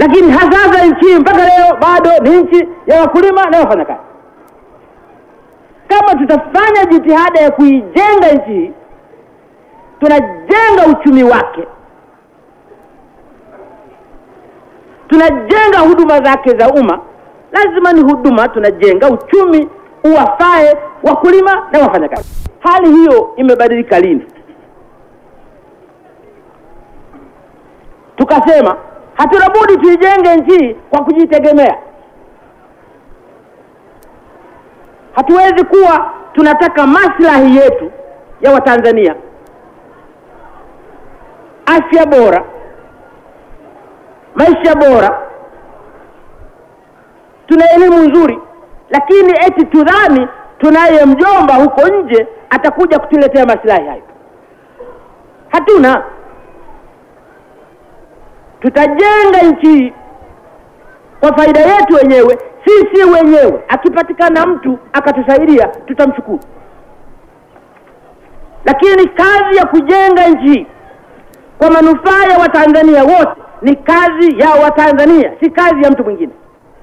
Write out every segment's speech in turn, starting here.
lakini hasasa nchi hii mpaka leo bado ni nchi ya wakulima na wafanyakazi. Kama tutafanya jitihada ya kuijenga nchi hii, tunajenga uchumi wake, tunajenga huduma zake za umma. Lazima ni huduma, tunajenga uchumi uwafae wakulima na wafanyakazi. Hali hiyo imebadilika lini? Tukasema hatuna budi tuijenge nchi hii kwa kujitegemea. Hatuwezi kuwa tunataka maslahi yetu ya Watanzania, afya bora, maisha bora, tuna elimu nzuri, lakini eti tudhani tunaye mjomba huko nje atakuja kutuletea maslahi hayo. Hatuna. Tutajenga nchi hii kwa faida yetu wenyewe, sisi wenyewe. Akipatikana mtu akatusaidia, tutamshukuru, lakini kazi ya kujenga nchi hii kwa manufaa ya Watanzania wote ni kazi ya Watanzania, si kazi ya mtu mwingine.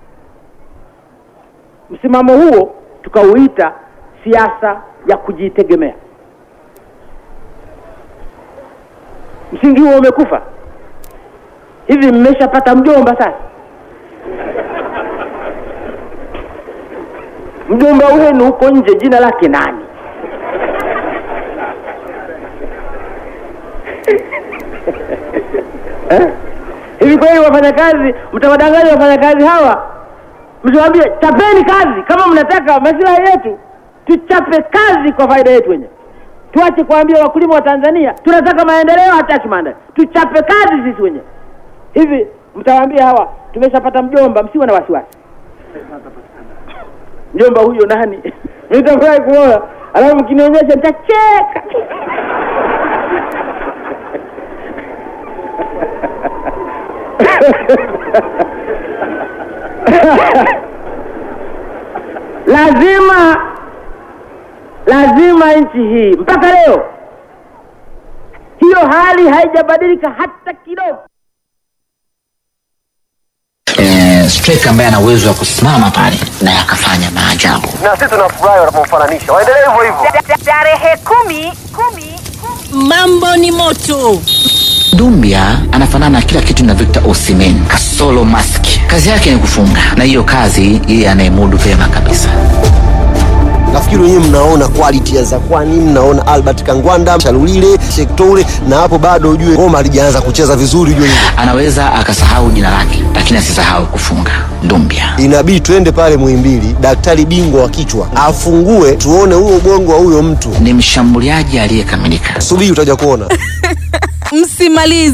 Msimamo huo tukauita siasa ya kujitegemea. Msingi huo umekufa. Hivi mmeshapata mjomba sasa? Mjomba wenu huko nje jina lake nani? eh? Hivi kweli wafanyakazi, mtawadanganya wafanyakazi hawa, msiwaambie chapeni kazi kama mnataka maslahi yetu, tuchape kazi kwa faida yetu wenyewe. Tuache kuambia wakulima wa Tanzania tunataka maendeleo, hataki maendeleo, tuchape kazi sisi wenyewe. Hivi mtawaambia hawa tumeshapata mjomba, msiwe na wasiwasi. Mjomba huyo nani? Nitafurahi kuona, alafu mkinionyesha nitacheka. lazima lazima nchi hii mpaka leo hiyo hali haijabadilika hata kidogo. eh, striker ambaye ana uwezo wa kusimama pale na akafanya maajabu. na sisi tunafurahi wanapomfananisha, waendelee hivyo hivyo. Tarehe kumi, kumi, Mambo ni moto. Dumbia anafanana kila kitu na Victor Osimhen kasolo mask. Kazi yake ni kufunga, na hiyo kazi yeye anayemudu vyema kabisa. nafikiri wenyewe mnaona quality ya Zakwani, mnaona Albert Kangwanda, Shalulile, Shektoure, na hapo bado ujue ngoma halijaanza kucheza vizuri, ujue hivyo. Anaweza akasahau jina lake, lakini asisahau kufunga. Dumbia Inabidi tuende pale Muhimbili, daktari bingwa wa kichwa afungue, tuone huo ubongo wa huyo mtu. ni mshambuliaji aliyekamilika. Subiri utaja kuona. Msimalize.